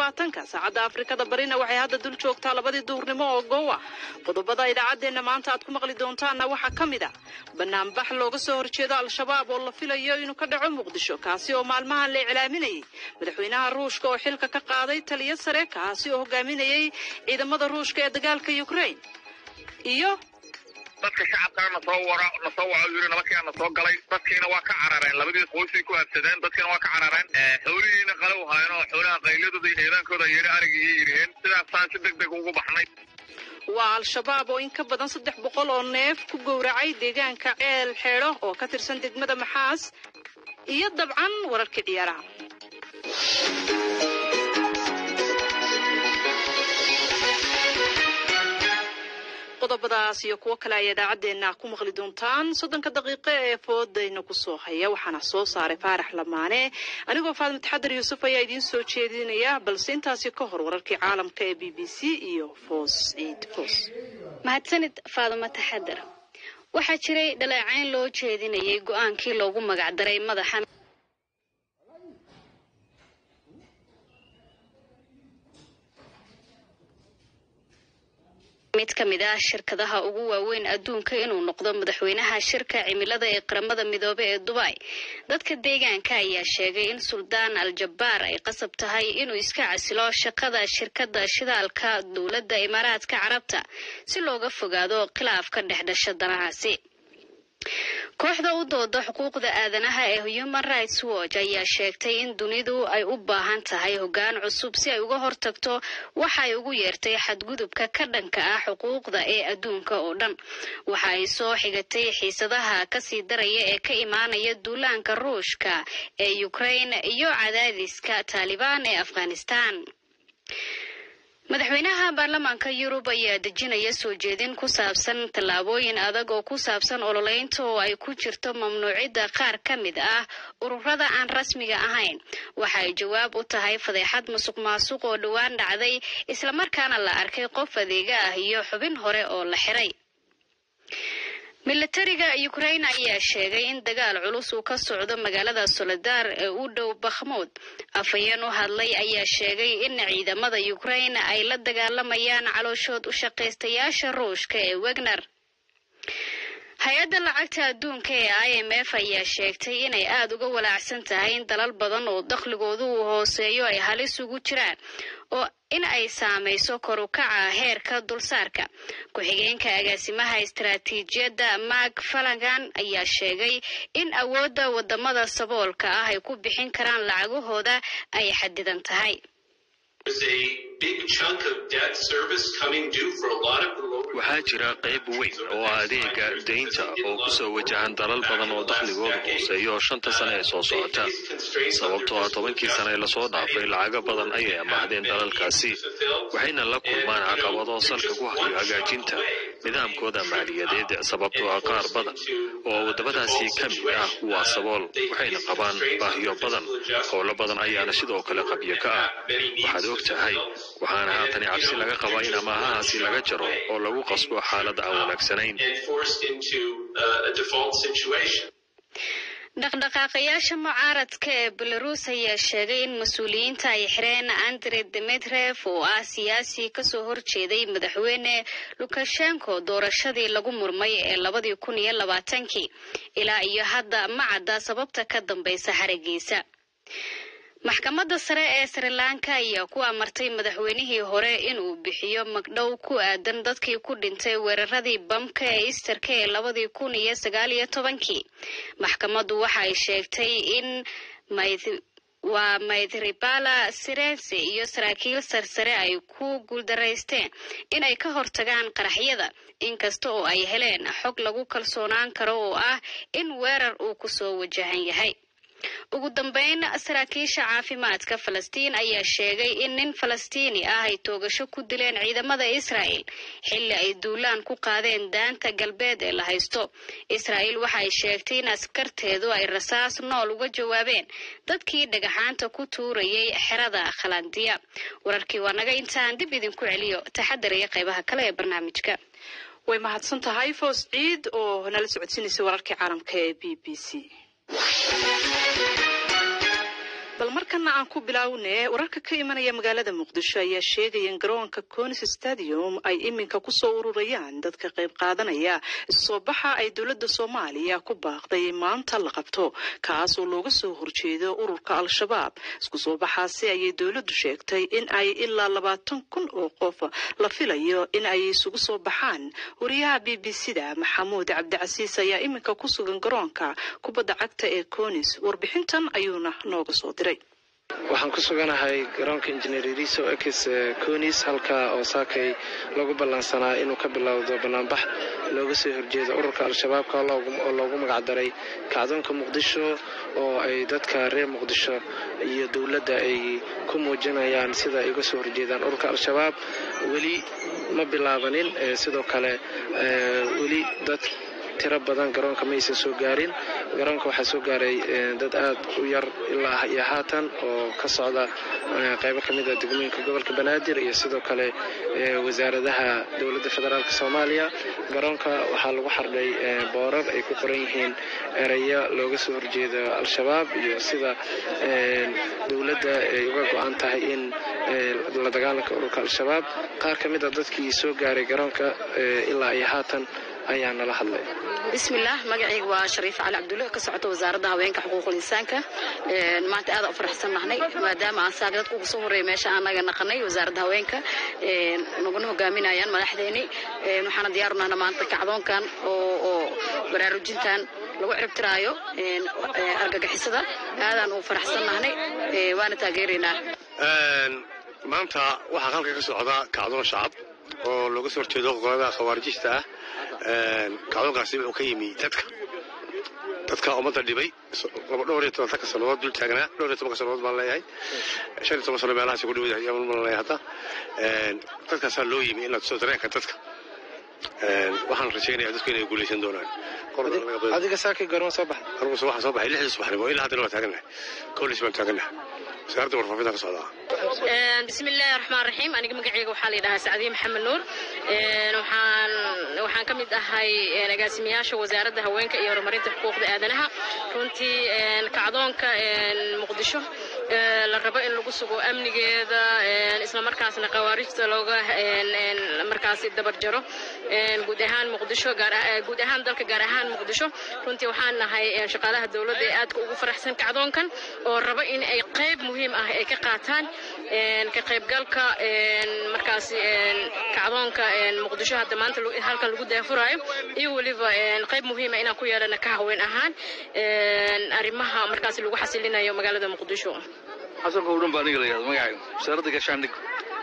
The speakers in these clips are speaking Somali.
labaatanka saacadda afrikada barina waxay hadda dul joogtaa labadii duhurnimo oo goowa qodobada idaacaddeenna maanta aad ku maqli doontaanna waxaa ka mid a banaanbax looga soo horjeedo al-shabaab oo la filayo inuu ka dhaco muqdisho kaasi oo maalmahan la iclaaminayay madaxweynaha ruushka oo xilka ka qaaday taliyo sare kaasi oo hogaaminayay ciidamada ruushka ee dagaalka ukraine iyo dadka shacabkana nasoo wara nasoo waco yiri nabadkiina nasoo galay dadkiina waa ka carareen labadii qoysay ku habsadeen dadkiina waa ka carareen xoolihiina qalow haayeen oo xoolaha qayladooda iyo heedaankooda yeeri arigii iyo yiriheen sidaasaan si deg deg ugu baxnay waa al-shabaab oo in ka badan saddex boqol oo neef ku gowracay deegaanka ceel xeedho oo ka tirsan degmada maxaas iyo dabcan wararkii ciyaaraha qodobadaas iyo kuwo kale ayaa idaacaddeenna ku maqli doontaan soddonka daqiiqo ee foodayna kusoo haya waxaana soo saaray faarax lamaane anigoo faadma taxadar yuusuf ayaa idiin soo jeedinaya balse intaasi ka hor wararkii caalamka ee b b c iyo foos ciid foos mahadsanid faaduma taxadar waxaa jiray dhaleecayn loo jeedinayay go-aankii loogu magacdaray madaxa mid ka mid ah shirkadaha ugu waaweyn adduunka inuu noqdo madaxweynaha shirka cimilada ee qaramada midoobe ee dubai dadka deegaanka ayaa sheegay in suldaan al-jabbaar ay qasab tahay inuu iska casilo shaqada shirkada shidaalka dowladda imaaraadka carabta si looga fogaado khilaaf ka dhex dhasha danahaasi kooxda u dooda xuquuqda aadanaha ee human rights watch ayaa sheegtay in dunidu ay u baahan tahay hoggaan cusub si ay uga hortagto waxa ay ugu yeertay xadgudubka ka dhanka ah xuquuqda ee adduunka oo dhan waxa ay soo xigatay xiisadaha kasii daraya ee ka imaanaya duulaanka ruushka ee ukraine iyo cadaadiska taalibaan ee afghanistan madaxweynaha baarlamaanka yurub ayaa dejinaya soo jeedin ku saabsan tallaabooyin adag oo ku saabsan ololeynta oo ay ku jirto mamnuucidda qaar ka mid ah ururada aan rasmiga ahayn waxa ay jawaab u tahay fadeexad musuq maasuq oo dhowaan dhacday islamarkaana la arkay qof adeega ah iyo xubin hore oo la xiray milatariga ukraine ayaa sheegay in dagaal culus uu ka socdo magaalada soledar ee u dhow bakhmuud afhayeen u hadlay ayaa sheegay in ciidamada ukraine ay la dagaalamayaan calooshood u shaqaystayaasha ruushka ee wegner hay-adda lacagta adduunka ee i m f ayaa sheegtay inay aada uga walaacsan tahay in dalal badan oo dakhligoodu uu hooseeyo ay halis ugu jiraan oo in ay saamayso kor u kaca heerka dulsaarka ku-xigeenka agaasimaha istaraatiijiyadda mark falagan ayaa sheegay in awoodda wadamada saboolka ah ay ku bixin karaan lacagahooda ay xadidan tahay waxaa jira qayb weyn oo ah adeega daynta oo ku soo wajahan dalal badan oo dakhligooda hooseeya oo shanta sane ee soo socota sababtoo ah tobankii sane ee lasoo dhaafay lacago badan ayay amaahdeen dalalkaasi waxayna la kulmaan caqabado salka ku hayo hagaajinta nidaamkooda maaliyadeed sababtoo ah qaar badan oo waddamadaasi ka mid ah waa sabool waxayna qabaan baahiyo badan howlo badan ayaana sidoo kale qabyo ka ah waxaad og tahay waxaana haatani cabsi laga qabaa in amaahahaasi laga jaro oo lagu qasbo xaalad aan wanaagsanayn dhaqdhaqaaqayaasha mucaaradka ee belarus ayaa sheegay in mas-uuliyiinta ay xireen andre demetrev oo ah siyaasi kasoo horjeeday madaxweyne lukashenko doorashadii lagu murmay ee labadii kun iyo labaatankii ilaa iyo hadda ma cadda sababta ka dambaysa xarigiisa maxkamadda sare ee sri lanka ayaa ku amartay madaxweynihii hore inuu bixiyo magdhow ku aadan dadkii ku dhintay weeraradii bamka ee isterka ee labadii kun iyo sagaal iyo tobankii maxkamaddu waxa ay sheegtay in waa maydribala sirense iyo saraakiil sarsare ay ku guuldaraysteen inay ka hortagaan qaraxyada inkasta oo ay heleen xog lagu kalsoonaan karo oo ah in weerar uu kusoo wajahan yahay ugu dambeyn saraakiisha caafimaadka falastiin ayaa sheegay in nin falastiini ah ay toogasho ku dileen ciidamada israa'el xilli ay duulaan ku qaadeen daanta galbeed ee la haysto israa'el waxa ay sheegtay in askarteedu ay rasaas nool uga jawaabeen dadkii dhagaxaanta ku tuurayay xerada khalandiya wararkii waa naga intaan dib idinku celiyo taxadar iyo qaybaha kale ee barnaamijka way mahadsan tahay foos ciid oo nala socodsiinaysa wararkii caalamka ee b b c bal markana aan ku biloawne wararka ka imanaya magaalada muqdisho ayaa sheegaya in garoonka conis stadium ay iminka kusoo ururayaan dadka qayb qaadanaya isoo baxa ay dowladda soomaaliya ku baaqday maanta la qabto kaas oo looga soo horjeedo ururka al-shabaab isku soo baxaasi ayay dowladdu sheegtay in ay ilaa labaatan kun oo qof la filayo in ay isugu soo baxaan wariyaha b b c da maxamuud cabdicasiis ayaa iminka ku sugan garoonka kubadda cagta ee conis warbixintan ayuuna nooga soo diray waxaan ku suganahay garoonka injineer iriso ex conis halka oo saakay lagu ballansanaa inuu ka bilowdo banaanbax looga soo horjeedo ururka al-shabaabka oo loogu magacdaray kacdoonka muqdisho oo ay dadka reer muqdisho iyo dowladda ay ku muujinayaan sida ay uga soo horjeedaan ururka al-shabaab weli ma bilaabanin sidoo kale weli dad tiro badan garoonka ma aysan soo gaarin garoonka waxaa soo gaaray dad aad u yar ilaa iyo haatan oo ka socda qaybo ka mid a degmooyinka gobolka banaadir iyo sidoo kale wasaaradaha dowladda federaalk soomaaliya garoonka waxaa lagu xardhay boorar ay ku qoran yihiin ereyo looga soo horjeedo al-shabaab iyo sida dowladda ay uga go-an tahay in la dagaalanka ururka al-shabaab qaar ka mid a dadkii soo gaaray garoonka ilaa iyo haatan ayaa nala hadlay bismillaah magacayga waa shariif cali cabdulle ka socota wasaaradda haweenka xuquuqul insaanka maanta aad u faraxsan nahnay maadaama aan saaka dadka ugu soo horreeya meesha aanaga naqanay wasaaradda haweenka naguna hogaaminayaan madaxdeeni waxaana diyaaru nahna maanta kacdoonkan oo baraarujintan lagu ciribtiraayo argagixisada aadaan ugu faraxsan nahnay waana taageeraynaa maanta waxaa halka ka socda kacdoon shacab oo looga soo horjeedo qolada khawaarijista ah kacdoonkaasi wuxuu ka yimi dadka dadka ummadda dhibay dhowr iyo tobanka sannadood dul taagnaa dhowr iyo tobanka sannadood baan leeyahay shan iyo toban sano meelahaasi ku dhawada ayaan ma leeyahay hadda dadkaasaa loo yimi in la tuso dareenka dadka waxaan rajaynayaa dadku inay guulaysan doonaan adiga saakay garoon soo baxday anugu waxaan soo baxay lixdii subaxnimo ilaa haddana waa taagannahay kowlis baan taagannahay wasaaradda warfaafinta ka socdaa bismillaahi raxmaan raxiim aniga magacayga waxaa la yidhahaa sacdiye maxamed nuur waxaan waxaan ka mid ahay agaasimayaasha wasaaradda haweenka iyo horumarinta xuquuqda aadanaha runtii kacdoonka muqdisho la rabo in lagu sugo amnigeeda isla markaasna khawaarijta looga markaasi dabar jaro guud ahaan muqdisho guud ahaan dalka gaar ahaan muqdisho runtii waxaan nahay shaqaalaha dowladda ee aadka ugu faraxsan kacdoonkan oo raba in ay qayb muhiim ah ay ka qaataan ka qaybgalka markaasi kacdoonka muqdisho hadda maanta halkan lagu daafuraayo iyo weliba qayb muhiima inaan ku yeelana ka haween ahaan arrimaha markaasi lagu xasilinayo magaalada muqdisho xasan kowdhan baa aniga la yihahda magacayga wasaaradda gaashaandhig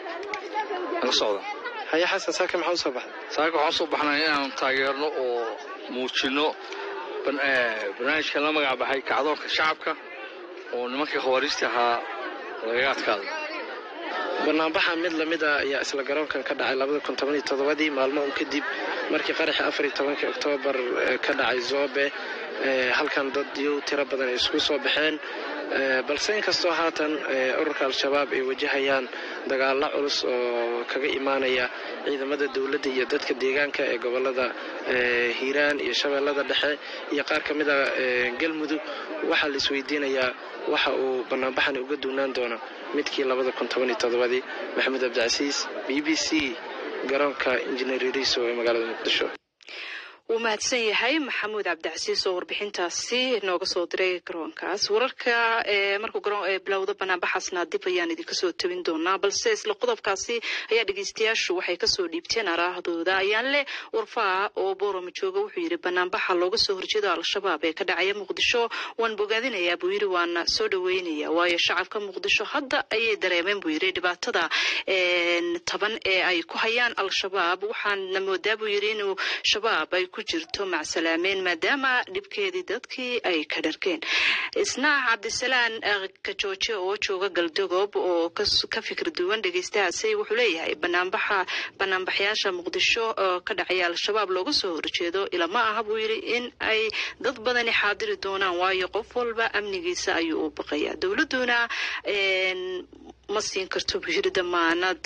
la socda haye xasan saaka maxaa u soo baxday saaka waxaan soo baxnay inaan taageerno oo muujinno barnaamijkan la magac baxay kacdoonka shacabka oo nimankii khawaariijta ahaa lagaga adkaaday banaanbaxa mid lamid a ayaa isla garoonkan ka dhacay labada kun toban iyo toddobadii maalmo un kadib markii qaraxii afar iyo tobankii oktoobar ka dhacay zoobe halkan dad yow tiro badan ay isku soo baxeen balse inkastoo haatan ururka al-shabaab ay wajahayaan dagaalo culus oo kaga imaanaya ciidamada dowladda iyo dadka deegaanka ee gobolada hiiraan iyo shabeellada dhexe iyo qaar ka mid a galmudug waxaa la isweydiinayaa waxa uu banaanbaxani uga duunaan doono midkii labada kun toban iyo toddobadii maxamuud cabdicasiis b b c garoonka injineer iriso ee magaalada muqdisho wuu mahadsan yahay maxamuud cabdicasiis oo warbixintaasi nooga soo diray garoonkaas wararka markuu bilowda banaanbaxaasna dib ayaan idinka soo tabin doonaa balse isla qodobkaasi ayaa dhegeystayaashu waxay kasoo dhiibteen araahdooda ayaan leh warfaa oo boorama jooga wuxuu yidhi banaanbaxa looga soo horjeedo al-shabaab ee ka dhacaya muqdisho waan bogaadinayaa buu yidhi waana soo dhaweynaya waayo shacabka muqdisho hadda ayay dareemeen buu yidhi dhibaatada taban ee ay ku hayaan al-shabaab waxaana moodaa buu yidhi inuu shabaab ay ku jirto macsalaameyn maadaama dhibkeedii dadkii ay ka dhargeen isna cabdisalaan kajooje oo jooga galdogob oo ka fikir duwan dhegeystahaasi wuxuu leeyahay banaanbaxa banaanbaxyaasha muqdisho oo ka dhacaya al-shabaab looga soo horjeedo ilama aha buu yidhi in ay dad badani xaadiri doonaan waayo qof walba amnigiisa ayuu u baqayaa dowladuna ma siin karto buu yiri damaanad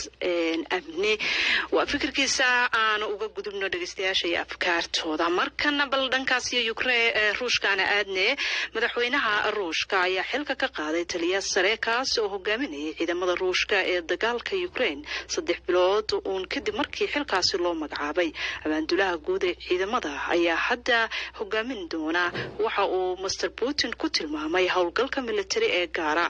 amni waa fikirkiisa aan uga gudubno dhegeystayaasha iyo afkaartooda markana bal dhankaas iyo ukrein ruushkaana aadne madaxweynaha ruushka ayaa xilka ka qaaday taliya sare kaas oo hogaaminayay ciidamada ruushka ee dagaalka ukrain saddex bilood uun kadib markii xilkaasi loo magacaabay abaandulaha guud ee ciidamada ayaa hadda hogaamin doona waxa uu master putin ku tilmaamay howlgalka militari ee gaara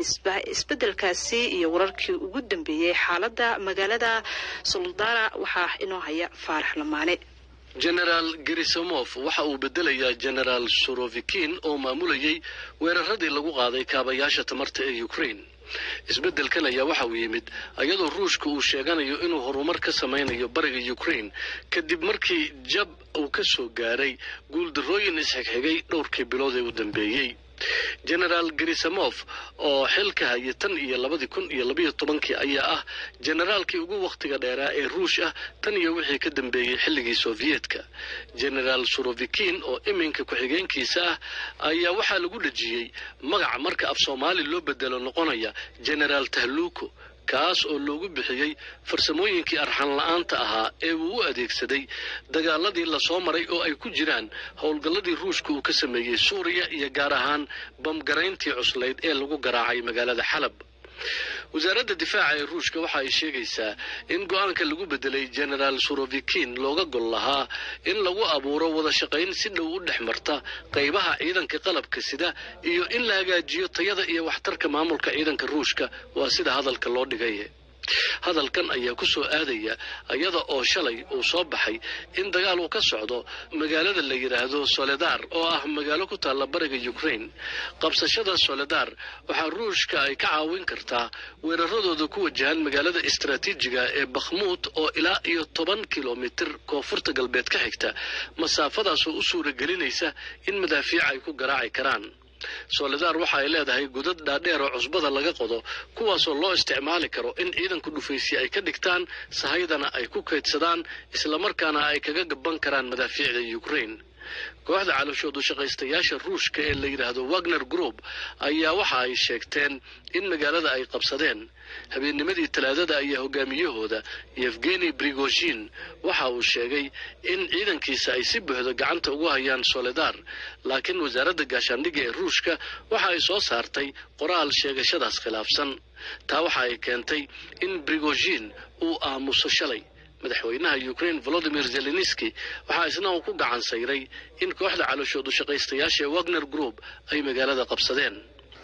isbedelkaasi iyo wararkii ugu dambeeyey xaalada magaalada soldara waxaa inoo haya faarax lamaane genaraal gerisomof waxa uu bedelayaa genaraal sorovikin oo maamulayay weeraradii lagu qaaday kaabayaasha tamarta ee ukrain isbeddelkan ayaa waxa uu yimid iyadoo ruushka uu sheeganayo inuu horumar ka samaynayo bariga ukrain kadib markii jab uu ka soo gaaray guuldarrooyin isxigxigay dhowrkii bilood ee u dambeeyey genaraal gerisamof oo xilka haya tan iyo labadii kun iyo labayo tobankii ayaa ah generaalkii ugu wakhtiga dheeraa ee ruush ah tan iyo wixii ka dambeeyey xilligii sofiyeetka genaraal surovikin oo iminka ku-xigeenkiisa ah ayaa waxaa lagu dhejiyey magaca marka af soomaali loo bedelo noqonaya genaraal tahluuko kaas oo loogu bixiyey farsamooyinkii arxan la-aanta ahaa ee uu u adeegsaday dagaaladii lasoo maray oo ay ku jiraan howlgalladii ruushka uu ka sameeyey suuriya iyo gaar ahaan bamgarayntii cuslayd ee lagu garaacay magaalada xalab wasaaradda difaaca ee ruushka waxa ay sheegaysaa in go-aanka lagu bedelay genaraal surovikin looga gol lahaa in lagu abuuro wada shaqayn si dhow u dhex marta qaybaha ciidanka qalabka sida iyo in la hagaajiyo tayada iyo waxtarka maamulka ciidanka ruushka waa sida hadalka loo dhigay hadalkan ayaa ku soo aadaya iyada oo shalay uu soo baxay in dagaal uu ka socdo magaalada la yidhaahdo soledar oo ah magaalo ku taalla bariga ukrain qabsashada soledar waxaa ruushka ay ka caawin kartaa weeraradooda ku wajahan magaalada istaraatiijiga ee bakhmuud oo ilaa iyo toban kilomitir koonfurta galbeed ka xigta masaafadaasoo u suuragelinaysa in madaafiic ay ku garaaci karaan soledar waxa ay leedahay godad dhaadheer oo cusbada laga qodo kuwaasoo loo isticmaali karo in ciidanku dhufaysi ay ka dhigtaan sahaydana ay ku kaydsadaan islamarkaana ay kaga gaban karaan madaafiicda ukrain kooxda calooshoodu shaqaystayaasha ruushka ee la yidhaahdo wagner group ayaa waxa ay sheegteen in magaalada ay qabsadeen habeennimadii talaadada ayaa hogaamiyahooda yevgeni brigozhin waxa uu sheegay in ciidankiisa ay si buuxda gacanta ugu hayaan soledar laakiin wasaaradda gaashaandhigga ee ruushka waxa ay soo saartay qoraal sheegashadaas khilaafsan taa waxa ay keentay in brigozhin uu aamuso shalay madaxweynaha ukrain volodimir zelenski waxaa isna uu ku gacan sayray in kooxda calooshoodu shaqaystayaasha ee wagner group ay magaalada qabsadeen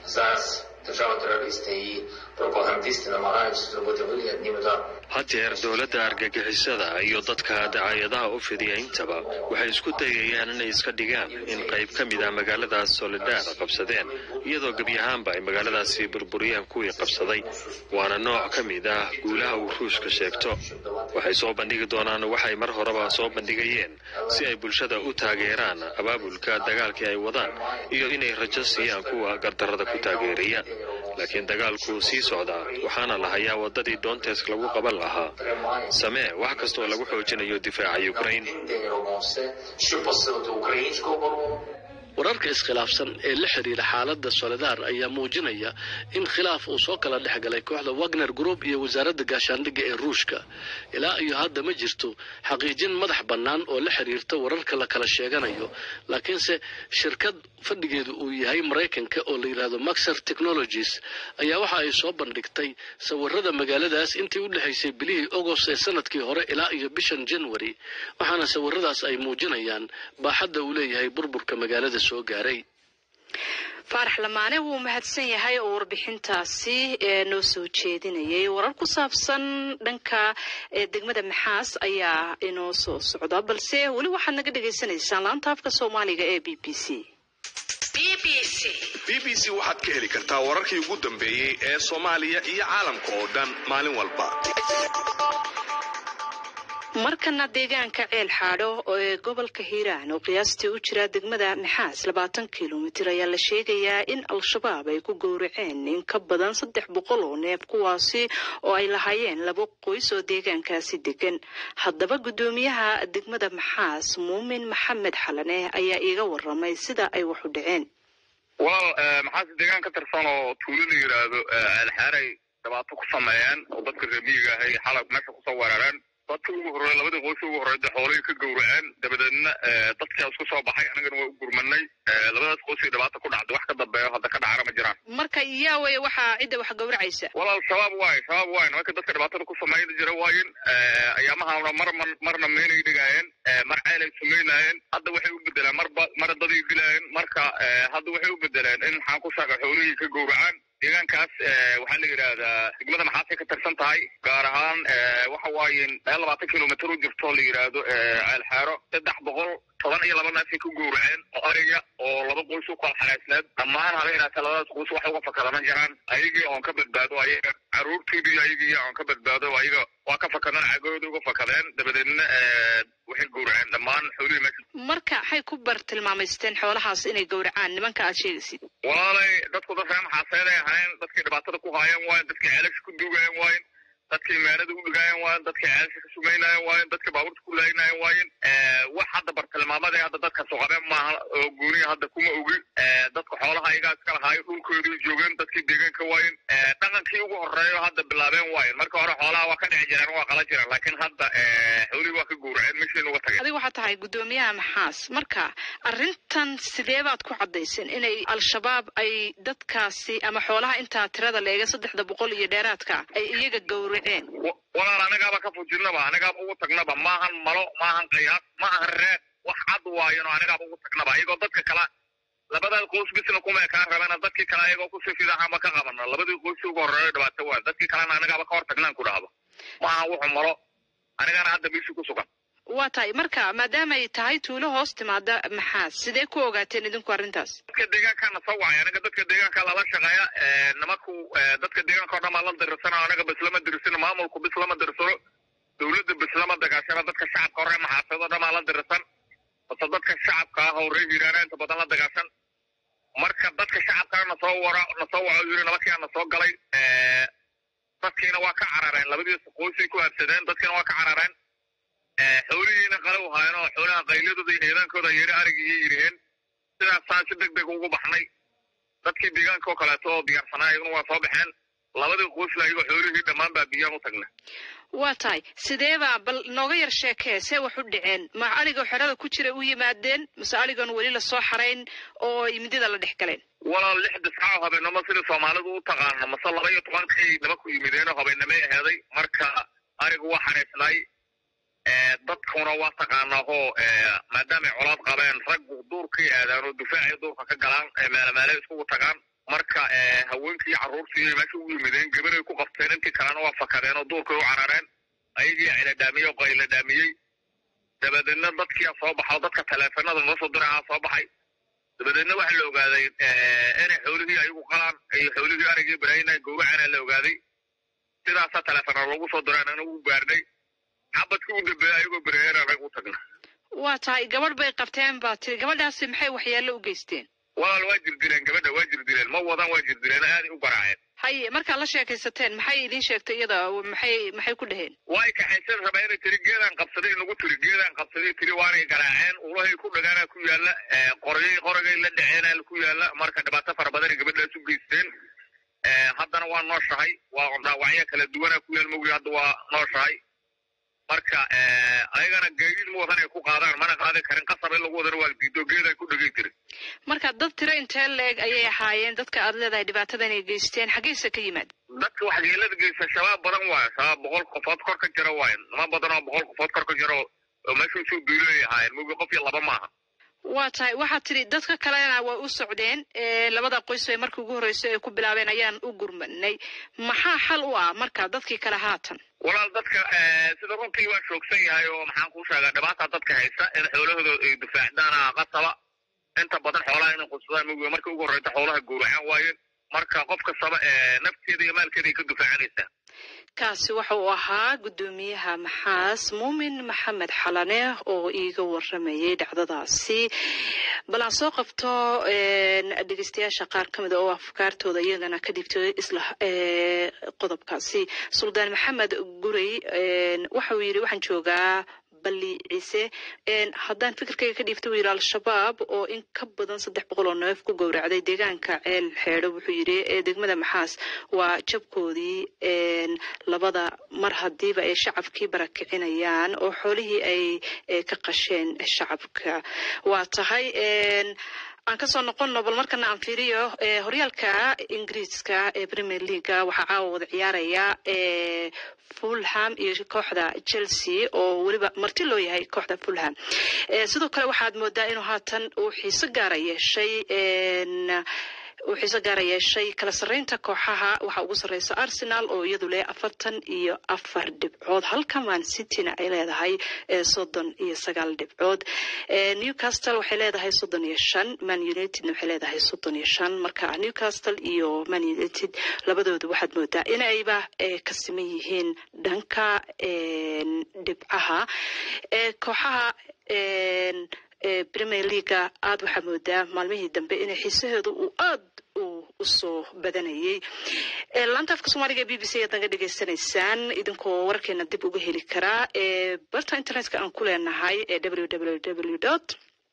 hadeer dowladda argagixisada iyo dadka dacaayadaha u fidiya intaba waxay isku dayayaan inay iska dhigaan in qayb ka mid ah magaaladaas soledar qabsadeen iyadoo gebi ahaanba ay magaaladaasi burburiyeen kuwii qabsaday waana nooc ka mid ah guulaha uu ruushka sheegto waxay soo bandhigi doonaan waxay mar horeba soo bandhigayeen si ay bulshada u taageeraan abaabulka dagaalkii ay wadaan iyo inay rajo siiyaan kuwa gardarrada ku taageeraya laakiin dagaalku sii socdaa waxaana la hayaa waddadii doontees lagu qaban lahaa samee wax kastaoo lagu xoojinayo difaaca ukrain wararka iskhilaafsan ee la xidhiira xaaladda soledar ayaa muujinaya in khilaaf uu soo kala dhex galay kooxda wagner group iyo wasaaradda gaashaandhigga ee ruushka ilaa iyo hadda ma jirto xaqiijin madax bannaan oo la xidhiirta wararka la kala sheeganayo laakiinse shirkad fadhigeedu uu yahay maraykanka oo la yidhaahdo maxer technologies ayaa waxa ay soo bandhigtay sawirada magaaladaas intii u dhexaysay bilihii agost ee sanadkii hore ilaa iyo bishan january waxaana sawiradaas ay muujinayaan baaxadda uu leeyahay burburka magaalada soo gaaray faarax lamaane wuu mahadsan yahay oo warbixintaasi noo soo jeedinayay warar ku saabsan dhanka degmada maxaas ayaa inoo soo socda balse weli waxaad naga dhagaysanaysaan laanta afka soomaaliga ee b b c b b c waxaad ka heli kartaa wararkii ugu dambeeyey ee soomaaliya iyo caalamka oo dhan maalin walba markana deegaanka ceel xaadho ee gobolka hiiraan oo qiyaastii u jira degmada maxaas labaatan kilomitir ayaa la sheegayaa in al-shabaab ay ku gowraceen in ka badan saddex boqol oo neef kuwaasi oo ay lahaayeen laba qoys oo deegaankaasi degan haddaba guddoomiyaha degmada maxaas muumin maxamed xalane ayaa iiga waramay sida ay waxu dhaceen walaal maxaas deegaan ka tirsan oo tuulo la yidhaahdo alxaaray dhibaato ku sameeyeen oo dadka reemiyiga ahay xalab meesha kusoo weerareen dadka ugu horreey labadii qoys ugu horreeyda xoolihii ka gowraceen dabadeedna dadkaa isku soo baxay anagana waa u gurmanay labadaas qoysii dhibaata ku dhacday wax ka dambeeyo hadda ka dhacana ma jiraan marka iyaa weye waxaa cidda wax gowracaysa walaal shabaab waaye shabaab waaye nimanka dadka dhibaatada ku sameyn jira waayin ayaamahana mar marna meynay dhigaayeen mar ceelay sumaynaayeen hadda waxay u bedeleen marba mar daday dilaayeen marka hadda waxay u bedeleen in maxaan ku sheega xoolihii ka gowracaan deegaankaas waxaa la yidhaahdaa degmada maxaasay ka tirsan tahay gaar ahaan waxa waaye meel labaatan kilomitr u jirto la yidhaahdo ceelxeero saddex boqol toban iyo laba neefay ku gowraceen oo ariga oo laba qoys u kala xalaysneed dhammaan haba inaata labadaas qoys wax uga fakadama jiraan ayagii oon ka badbaado ayaga caruurtiidii ayagii oon ka badbaado ayaga waa ka fakadeen cagooda uga fakadeen dabadeedna waxay gowraceen dhammaan xoolihii meesha marka waxay ku bartilmaamaysteen xoolahaas inay gowracaan nimanka aad sheegaysid walaalay dadku dad reer maxaaseeday ahayn dadkii dhibaatada ku haayeen waayen dadkii ceelasha ku duugayeen waayen dadkii meelada u dhigaayeen waayen dadkii ceelasha ka sumaynaayeen waayen dadkii baabuurta ku laaynaayeen waayen wax hadda bartilmaamada hadda dadka suqabeen maaha oo gooniya hadda kuma ogi dadka xoolaha ayagaa iska lahaayo dhulkoodii joogeen dadkii deegaanka waayen dhaqankii ugu horeeyo hadda bilaabeen waayen marka hore xoolaha waa ka dhici jireen waa qala jireen laakiin hadda xoolihii waa ka gowraceen meeshiina uga tageen adiga waxaa tahay guddoomiyaha maxaas marka arrintan sidee baad ku caddayseen inay al-shabaab ay dadkaasi ama xoolaha intaa tirada leega saddexda boqol iyo dheeraadka ay iyaga gowraceen walaal anagaaba ka fujinaba anagaaba ugu tagnaba maahan malo maahan qayaad maahan reed wax cad waayano anagaaba ugu tagnaba iyagoo dadka kala labadaas qoys bisna kuma ekaan rabena dadkii kale ayagoo kusii fidaxama ka qabana labadii qoys ugu horeeyo dhibaato waa dadkii kalena anagaaba ka hor tagnaan ku dhahdo maaha wuxuu malo anigana hadda meeshii ku sugan waa tahay marka maadaamay tahay tuulo hoos timaada maxaa sidee ku ogaateen idinku arrintaas dadka deegaankaana soo wacay anaga dadka deegaanka lala shaqeeya nimanku dadka deegaanka o dhan baa la dirisana anaga bislama dirisano maamulku bislama dirisano dowladda bislama dagaashana dadka shacabka hore maxaaseed o dhan baa la dirisan base dadka shacabka ah oo reer hiiraana inta badan la dagaashan marka dadka shacabkana nasoo wara nasoo waco yiri nimankiia na soo galay dadkiina waa ka carareen labadiisa qoysay ku habsadeen dadkiina waa ka carareen xoolihiina qalow haayeen oo xoolaha qayladooda iyo eedaankooda yeri arigii yiriheen sidaasaan si deg deg ugu baxnay dadkii deegaanka oo kaleeto oo diyaarsanaa iyaguna waa soo baxeen labadii qoysla iyagoo xoolihii dhammaan baa biyaan u tagna waa tahay sideebaa bal nooga yar sheekee see wax u dhaceen ma aligoo xerada ku jira u yimaadeen mase aligoon weli lasoo xarayn oo midida la dhex galeen walaal lix discaaw habeenimo sidii soomaalidu u taqaano mase laba iyo tobankay nimanku yimideenoo habeenimay aheeday marka arigu waa xariisnay dadkuna waa taqaanaa hoo maadaamay colaad qabeen raggu duurkay aadaan oo difaacay duurka ka galaan meelemeele iskugu tagaan marka haweenkii carruurtii meesha ugu yimideen gabaray ku qabteen intii kalena waa fakadeen oo duurkay u carareen ayagii ciladhaamiyey oo qayladhaamiyey dabadeedna dadkiia soo baxa oo dadka taleefanada noo soo dirahaa soo baxay dabadeedna waxaa la ogaaday inay xoolihii ayagu qalaan iyo xoolihii arigii baraayna gowracana la ogaaday sidaasaa taleefana loogu soo diraan ana ugu gaarnay xabadkii u dambeeya ayagoo baraayana anaga u tagna waa tahay gabadh bay qabteen baa tiri gabadhaasi maxay waxyeello u geysteen walaal waa jirdileen gabadha waa jirdileen ma wadan waa jirdileen aaday u garaaceen haye markaad la sheekaysateen maxay idiin sheegtay iyada maxay maxay ku dhaheen way kaxaysan rabaa inay tiri geedaan qabsaday nagu tiri geedaan qabsaday tiri waanay garaaceen ulahay ku dhagaana ku yaala qoryay qoragay la dhaceena ku yaala marka dhibaato fara badanay gabadhaas u geysteen haddana waa nooshahay waa dhaawacyo kala duwana ku yaal mawri hadda waa nooshahay marka ayagana gaadiid ma wadan ay ku qaadaan mana qaadi karin qasab in lagu wadana waa diido geeday ku dhagay tiri marka dad tiro intee leeg ayay ahaayeen dadka aad leedahay dhibaatada inay geysteen xaggeysa ka yimaad dadka waxyeelada geysta shabaab badan waayo shabaab boqol qofood kor ka jira waayo nima badan oo boqol qofood kor ka jira oo meesha usoo duulay ahaayeen mugi qof iyo laba maaha waa tahay waxaad tidhi dadka kalena way u socdeen labada qoys ee markii ugu horreysay ay ku bilaabeen ayaan u gurmanay maxaa xal u ah marka dadkii kale haatan walaal dadka sida runtii waa shoogsan yahay oo maxaan kuu sheegaa dhibaata dadka haysta in xoolahooda ay difaacdaan qasaba inta badan xoolaha inay qudsadaan mugi markii ugu horreysa xoolaha gowracaan waayeen marka qof kastaba nafteeda iyo maalkeeda ay ka difaacanaysaa kaasi waxa uu ahaa guddoomiyaha maxaas muumin maxamed xalane oo iiga waramayay dhacdadaasi bal aan soo qabto dhegeystayaasha qaar ka mida oo afkaartooda iyagana ka dhigtay isla qodobkaasi suldaan maxamed gurey waxa uu yidhi waxaan joogaa bali ciise haddaan fikirkayga ka dhiibta wuu yidhi al-shabaab oo in ka badan saddex boqol oo neef ku gowracday deegaanka ceel xeedho wuxuu yidhi ee degmada maxaas waa jabkoodii labada mar hadiiba ay shacabkii barakicinayaan oo xoolihii ay ka qasheen shacabka waa tahay aan kasoo noqonno bal markana aan fiiriyo horyaalka ingiriiska ee premier leaga waxaa caawa wada ciyaaraya fulham iyo kooxda chelsea oo weliba marti loo yahay kooxda fulham sidoo kale waxaad moodaa inuu haatan uu xiiso gaara yeeshay uu xiiso gaara yeeshay kala sarreynta kooxaha waxaa ugu sarreysa arsenal oo iyadu leh afartan iyo afar dhibcood halka man cityna ay leedahay soddon iyo sagaal dhibcood newcastle waxay leedahay soddon iyo shan man unitedna waxay leedahay soddon iyo shan marka newcastle iyo man united labadooda waxaad moodaa inayba ka siman yihiin dhanka dhibcaha kooxaha premier leaga aada waxaa moodaa maalmihii dambe inay xiisaheedu uu aad usoo badanayay laanta afka soomaaliga b b c ayaad naga dhegaysanaysaan idinkoo wararkeena dib uga heli karaa barta internetka aan ku leenahay ee w w w dot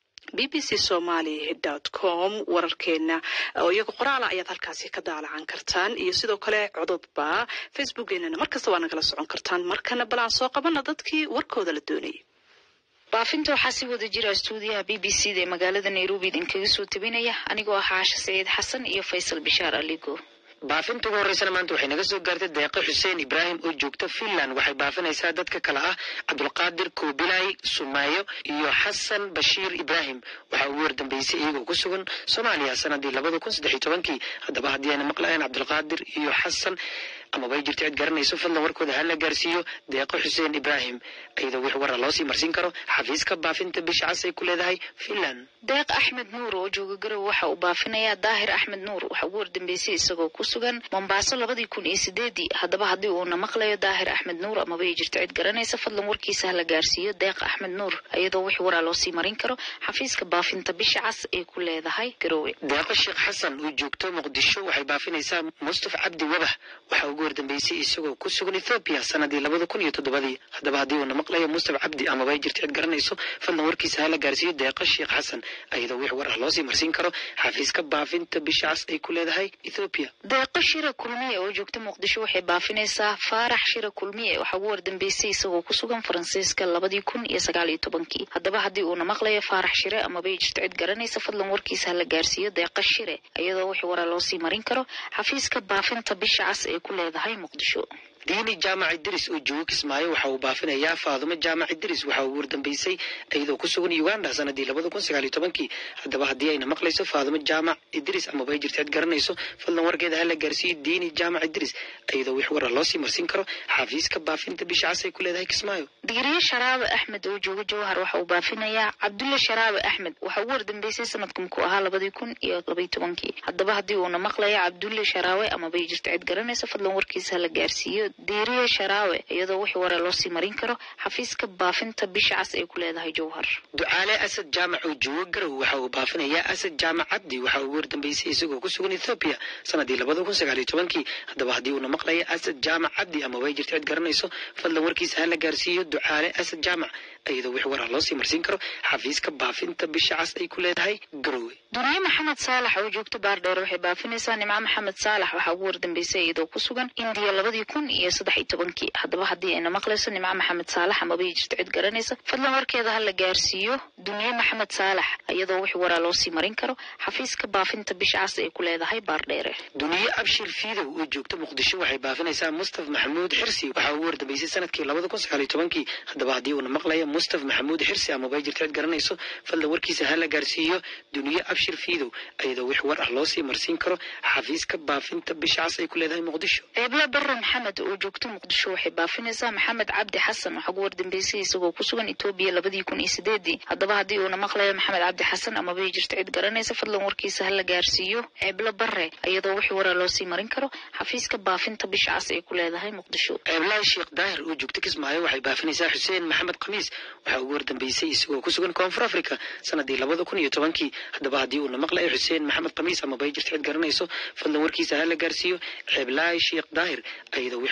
b b c somaly dot com wararkeena oo iyaga qoraala ayaad halkaasi ka daalacan kartaan iyo sidoo kale cododba facebookeenana markasta waa nagala socon kartaan markana bal aan soo qabana dadkii warkooda la doonayay baafinta waxaa si wada jira stuudiyaha b b c da ee magaalada nairobi idinkaga soo tabinaya anigoo ah caasha saciid xasan iyo faysal bishaar aligo baafinta ugu horreysana maanta waxay naga soo gaartay deeqo xuseen ibraahim oo joogta finland waxay baafinaysaa dadka kale ah cabdulqaadir koobilay sumaayo iyo xasan bashiir ibraahim waxaa ugu wardambeysay iyagoo ku sugan soomaaliya sanadii labada kun saddex iyo tobankii haddaba haddii ayna maqlahayn cabdulqaadir iyo xasan amaba ay jirto cid garanayso fadlan warkooda hala gaarsiiyo deeqo xuseen ibraahim iyadoo wix wara loosii marsiin karo xafiiska baafinta bisha cas ay ku leedahay finland deeq axmed nuur oo jooga garow waxa uu baafinayaa daahir axmed nuur waxaa ugu wardambeysay isagoo ku sugan mombaaso labadii kun iyo sideedii haddaba haddii uuna maqlayo daahir axmed nuur amaba ay jirto cid garanaysa fadlan warkiisa hala gaarsiiyo deeq axmed nuur iyadoo wix waraa loosii marin karo xafiiska baafinta bisha cas ay ku leedahay garowe deeqo sheekh xasan oo joogto muqdisho waxay baafinaysaa mustafa cabdi wabax waxaa ugu wardambeysay isagoo ku sugan ethoobiya sanadii labada kun iyo toddobadii haddaba haddii uuna maqlayo mustafa cabdi amaba ay jirto cid garanayso fadlan warkiisa hala gaarsiiyo deeqo sheekh xasan iyadoo wix war ah loosii marsiin karo xafiiska baafinta bisha cas ay ku leedahay ethoobiya deeqo shira kulmiye oo joogta muqdisho waxay baafinaysaa faarax shira kulmiye waxaa ugu wardambeysay isagoo ku sugan faransiiska labadii kun iyo sagaal iyo tobankii haddaba haddii uuna maqlayo faarax shire amaba ay jirto cid garanaysa fadlan warkiisa hala gaarsiiyo deeqa shire iyadoo wix waraa loosii marin karo xafiiska baafinta bisha cas ay ku leedahay muqdisho diini jaamac idris oo joogo kismaayo waxa uu baafinayaa faadumo jaamac idris waxaa ugu wardambeysay iyadoo ku sugan uganda sanadii labada kun sagaal iyo tobankii haddaba haddii ayna maqlayso faadumo jaamac idris amaba ay jirto cid garanayso fadlan warkeeda hala gaarsiiyo diini jaamac idris iyadoo wix wara loosii marsiin karo xafiiska baafinta bisha cas ay ku leedahay kismaayo digriye sharaabe axmed oo jooga jawhar waxa uu baafinayaa cabdulle sharaabe axmed waxaa ugu wardambeysay sanadka muku ahaa labadii kun iyo labaiyo tobankii haddaba haddii uuna maqlayo cabdulle sharaawe amaba ay jirto cid garanaysa fadlan warkiisa hala gaarsiiyo diiriye sharaawe iyadoo wix wara loosii marin karo xafiiska baafinta bisha cas ay ku leedahay jawhar ducaale asad jaamac oo joogo garow waxa uu baafinayaa asad jaamac cabdi waxaa ugu wardambeysay isagoo ku sugan ethoobiya sanadii labada kun sagaal iyo tobankii haddaba haddii uuna maqlayo asad jaamac cabdi amaba ay jirto cid garanayso fadlan warkiisa hala gaarsiiyo ducaale asad jaamac iyadoo wix war ah loosii marsiin karo xafiiska baafinta bisha cas ay ku leedahay garowe duniye maxamed saalax oo joogta baardheer waxay baafinaysaa nimco maxamed saalax waxaa ugu wardambeysay iyadoo ku sugan indiya labadii kun iyo saddex iyo tobankii haddaba haddii ayna maqlayso nimco maxamed saalax amaba ay jirto cid garanaysa fadlan warkeeda ha la gaarsiiyo duniye maxamed saalax iyadoo wix waraa loosii marin karo xafiiska baafinta bisha cas ay ku leedahay baardheere duniye abshir fiidow oo joogta muqdisho waxay baafinaysaa mustafa maxamuud xirsi waxaa ugu wardambeysay sanadkii labada kun sagaal iyo tobankii haddaba haddii uuna maqlayo mustafa maxamuud xirsi amaba ay jirto cid garanayso fadlan warkiisa ha la gaarsiiyo duniye abshir fiidow iyadoo wix war ah loosii marsiin karo xafiiska baafinta bisha cas ay ku leedahay muqdisho ceebla bare maxamed oo joogta muqdisho waxay baafinaysaa maxamed cabdi xasan waxaa ugu wardambeysay isagoo ku sugan etoobiya labadii kun iyo sideedii haddaba haddii uuna maqlayo maxamed cabdi xasan amaba ay jirto cid garanaysa fadlan warkiisa ha la gaarsiiyo ceebla bare iyadoo wix waraa loosii marin karo xafiiska baafinta bisha cas ay ku leedahay muqdisho ceeblaha sheekh daahir oo joogta kismaayo waxay baafinaysaa xuseen maxamed khamiis waxaa ugu wardambeysay isagoo ku sugan koonfur africa sanadii labada kun iyo tobankii haddaba haddii uuna maqlayo xuseen maxamed khamiis amaba ay jirto cid garanayso fadlan warkiisa ha la gaarsiiyo ceeblaha sheekh daahir iyadoo wix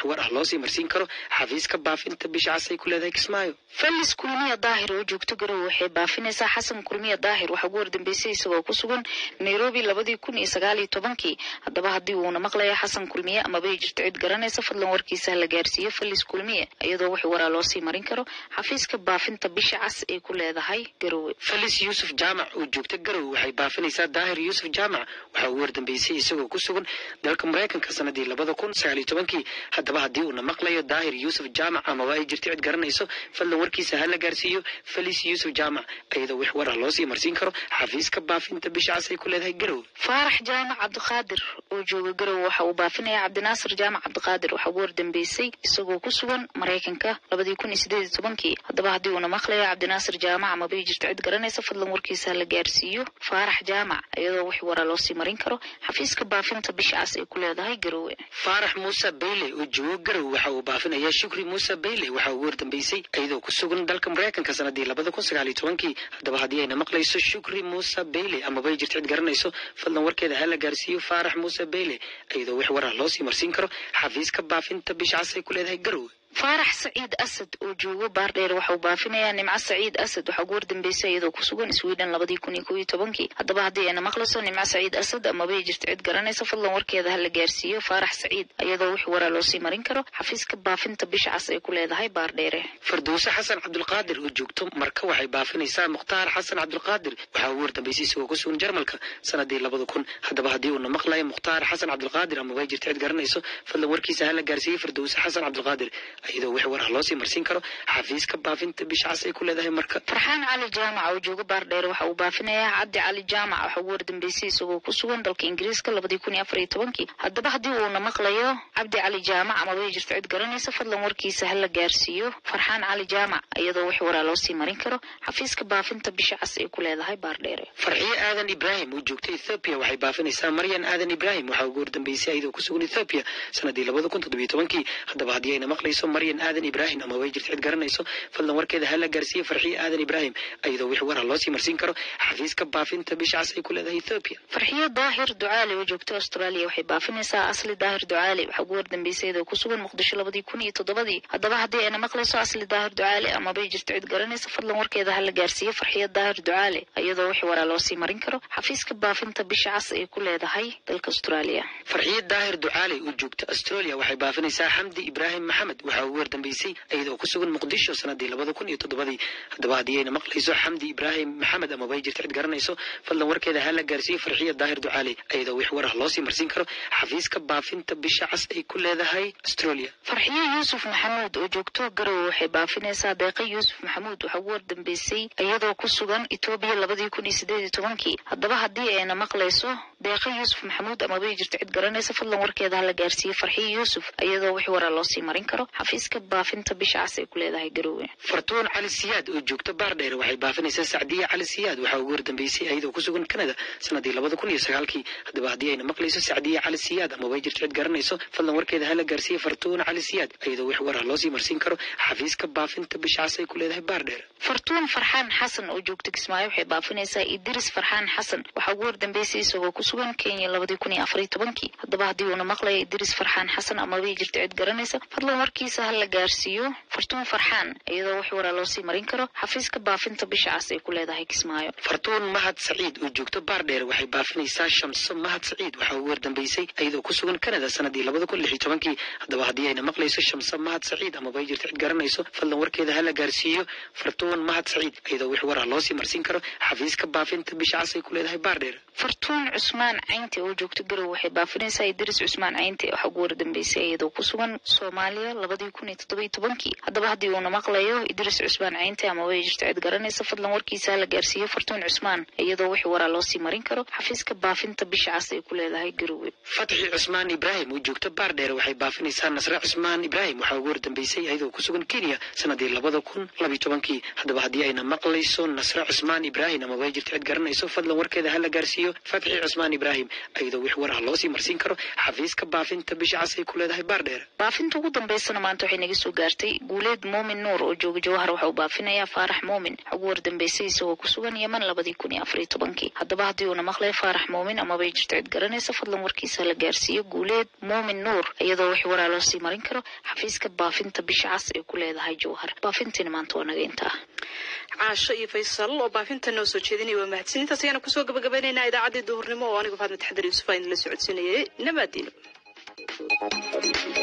war ah loosii marsiin karo xafiiska baafinta bisha cas ay ku leedahay kismaayo felis kulmiya daahir oo joogto garowe waxay baafinaysaa xasan kulmiya daahir waxaa ugu wardambeysay isagoo ku sugan nairobi labadii kun iyo sagaal iyo tobankii haddaba haddii uuna maqlaya xasan kulmiye amaba ay jirto cid garanaysa fadlan warkiisa ha la gaarsiiyo felis kulmiye iyadoo wixii waraa loosii marin karo xafiiska baafinta bisha cas ay ku leedahay garowe felis yuusuf jaamac oo joogta garowe waxay baafinaysaa daahir yuusuf jaamac waxaa ugu wardambeysay isagoo ku sugan dalka maraykanka sanadii labada kun sagaal iyo tobankii haddaba haddii uuna maqlayo daahir yuusuf jaamac amaba ay jirto cid garanayso fadlan warkiisa ha la gaarsiiyo felis yuusuf jaamac iyadoo wix war ah loosii marsiin karo xafiiska baafinta bisha cas ay ku leedahay garowe faarax jaamac cabdiqaadir oo jooga garowe waxa uu baafinaya cabdinaasir jaamac cabdiqaadir waxaa ugu wardambeysay isagoo ku sugan maraykanka labadii kun iyo sideed iyo tobankii haddaba haddii uuna maqlayo cabdinaasir jaamac amaba ay jirto cid garanaysa fadlan warkiisa ha la gaarsiiyo faarax jaamac iyadoo wix waraa loosii marin karo xafiiska baafinta bisha cas ay ku leedahay garowe faarax muuse bayle oo joogo garowe waxa uu baafinayaa shukri muuse bayle waxaa ugu wardambeysay iyadoo ku sugan dalka maraykanka sanadii labada kun sagaal iyo tobankii haddaba haddii ayna maqlayso shukri muuse bayle amaba ay jirto cid garanayso fadlan warkeeda ha la gaarsiiyo faarax muuse bayle iyadoo wix war ah loosii marsiin karo xafiiska baafinta bisha cas ay ku leedahay garowe faarax saciid asad oo joogo baardheer waxa uu baafinayaa nimco saciid asad waxaa ugu wardambeysay iyadoo ku sugan sweden labadii kun iyo kow iyo tobankii haddaba haddii ayna maqlayso nimco saciid asad amaba ay jirto cid garanaysa fadlan warkeeda ha la gaarsiiyo faarax saciid iyadoo wix waraa loosii marin karo xafiiska baafinta bisha cas ay ku leedahay baardheere farduuse xasan cabdulqaadir oo joogto marka waxay baafinaysaa mukhtaar xasan cabdulqaadir waxaa ugu wardambeysay isagoo ku sugan jarmalka sanadii labada kun haddaba haddii uuna maqlayo mukhtaar xasan cabdulqaadir amaba ay jirto cid garanayso fadlan warkiisa ha la gaarsiiyo farduuse xasan cabdulqaadir iyadoo wix war ah loosii marsiin karo xafiiska baafinta bisha cas ay ku leedahay marka farxaan cali jaamac oo jooga baardheer waxa uu baafinayaa cabdi cali jaamac waxaa ugu wardambeysay isagoo ku sugan dalka ingiriiska labadii kun iyo afar iyo tobankii haddaba haddii uuna maqlayo cabdi cali jaamac amaba ay jirto cid garanaysa fadlan warkiisa ha la gaarsiiyo farxaan cali jaamac iyadoo wix waraa loosii marin karo xafiiska baafinta bisha cas ay ku leedahay baardheere farxiyo aadan ibraahim oo joogta ethoobiya waxay baafinaysaa maryan aadan ibraahim waxaa ugu wardambeysay iyadoo ku sugan ethoobiya sanadii labada kun toddobiyo tobankii haddaba haddii ayna maqlayso maryan aadan ibraahim ama way jirto cid garanayso fadlan warkeeda ha la gaarsiiyo farxiyo aadan ibraahim iyadoo wix war ah loosii marsiin karo xafiiska baafinta bisha cas ay ku leedahay ethoobiya farxiyo daahir ducaali oo joogta australia waxay baafinaysaa asli daahir ducaali waxaa ugu wardambeysay iyadoo ku sugan muqdisho labadii kun iyo toddobadii haddaba haddii ayna maqlayso asli daahir ducaali amabay jirto cid garanaysa fadlan warkeeda ha la gaarsiiyo farxiyo daahir ducaali iyadoo wix waraa loosii marin karo xafiiska baafinta bisha cas ay ku leedahay dalka australia farxiyo daahir ducaali oo joogta australia waxay baafinaysaa xamdi ibraahim maxamed waxaa ugu wardambeysay iyadoo ku sugan muqdisho sanadii labada kun iyo toddobadii haddaba haddii ayna maqlayso xamdi ibraahim maxamed amaba ay jirto cid garanayso fadlan warkeeda ha la gaarsiiyo farxiyo daahir ducaali iyadoo wix war ah loosii marsiin karo xafiiska baafinta bisha cas ay ku leedahay australia farxiyo yuusuf maxamuud oo joogto garowe waxay baafinaysaa deeqa yuusuf maxamuud waxaa ugu wardambeysay iyadoo ku sugan etoobiya labadii kun iyo sideed iyo tobankii haddaba haddii ayna maqlayso deeqa yuusuf maxamuud amaba ay jirto cid garanaysa fadlan warkeeda ha la gaarsiiyo farxiyo yuusuf iyadoo wix waraa loosii marin karo xafiiska baafinta bisha cas ay ku leedahay garowe fartuun cali siyaad oo joogta baardheer waxay baafinaysaa sacdiya cali siyaad waxaa ugu wardambeysay iyadoo ku sugan canada sanadii labada kun iyo sagaalkii haddaba haddii ayna maqlayso sacdiya cali siyaad amaba ay jirto cid garanayso fadlan warkeeda ha la gaarsiiyo fartuun cali siyaad iyadoo wix war ah loosii marsiin karo xafiiska baafinta bisha cas ay ku leedahay baardheer fartuun farxaan xasan oo joogta kismaayo waxay baafinaysaa idris farxaan xasan waxaa ugu wardambeysay isagoo ku sugan kenya labadii kun iyo afar iyo tobankii haddaba haddii uuna maqlayo idris farxaan xasan amaba ay jirto cid garanaysa fadlan warkiisa ha la gaarsiiyo fartuun farxaan iyadoo wax waraa loosii marin karo xafiiska baafinta bisha cas ay ku leedahay kismaayo fartuun mahad saciid oo joogto baardheer waxay baafinaysaa shamso mahad saciid waxaa ugu wardambeysay iyadoo ku sugan canada sanadii labada kun lix iyo tobankii haddaba haddii ayna maqlayso shamso mahad saciid amaba ay jirto cid garanayso fadlan warkeeda ha la gaarsiiyo fartuun mahad saciid iyadoo wix war ah loosii marsiin karo xafiiska baafinta bisha cas ay ku leedahay baardheer fartuun cusmaan caynte oo joogto garow waxay baafinaysaa idris cusmaan caynte waxaa ugu wardambeysay iyadoo ku sugan soomaaliya labadii kun iyo toddoba iyo tobankii haddaba haddii uuna maqlayo idris cusmaan caynte ama way jirto cid garanaysa fadlan warkiisa ha la gaarsiiyo fartuun cusmaan iyadoo wix waraa loosii marin karo xafiiska baafinta bisha cas ay ku leedahay garowe fatxi cusmaan ibraahim oo joogta baardheer waxay baafinaysaa nasre cusmaan ibraahim waxaa ugu wardambeysay iyadoo ku sugan kenya sanadii labada kun labiyo tobankii haddaba haddii ayna maqlayso nasre cusmaan ibraahim ama way jirto cid garanayso fadlan warkeeda ha la gaarsiiyo iyo fatxi cusmaan ibraahim iyadoo wix waraha loosii marsiin karo xafiiska baafinta bisha cas ay ku leedahay baardheer baafinta ugu dambeysana maanta waxay naga soo gaartay guuleed muumin nuur oo jooga jawhar waxa uu baafinayaa faarax muumin ugu wardambeysay isagoo ku sugan yeman labadii kun iyo afariyo tobankii haddaba haddii uuna maqlay faarax muumin amabay jirto cid garanaysa fadlan warkiisa la gaarsiiyo guuleed muumin nuur iyadoo wix waraa loo sii marin karo xafiiska baafinta bisha cas ay ku leedahay jawhar baafintiina maanta waa naga intaa caasho iyo faysal oo baafinta noo soo jeedinaya waa mahadsinintaas ayaana kusoo gabagabaynaynaa idaacaddii duhurnimo oo anigu faadma taxdar yuusuf aan la socodsiinayay nabaadiino